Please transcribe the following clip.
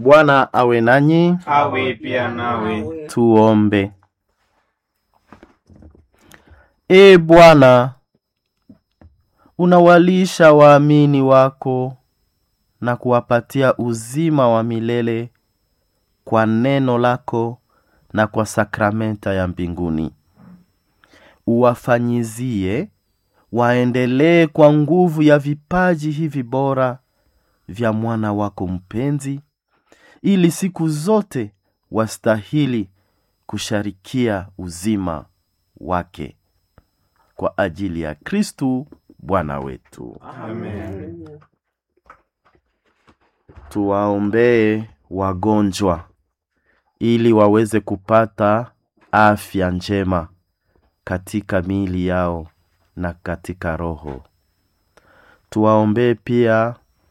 Bwana awe nanyi. awe pia nawe. Tuombe. E Bwana, unawalisha waamini wako na kuwapatia uzima wa milele kwa neno lako na kwa sakramenta ya mbinguni. Uwafanyizie waendelee kwa nguvu ya vipaji hivi bora vya mwana wako mpenzi, ili siku zote wastahili kusharikia uzima wake kwa ajili ya Kristu Bwana wetu. Amen. Tuwaombee wagonjwa ili waweze kupata afya njema katika miili yao na katika roho. Tuwaombee pia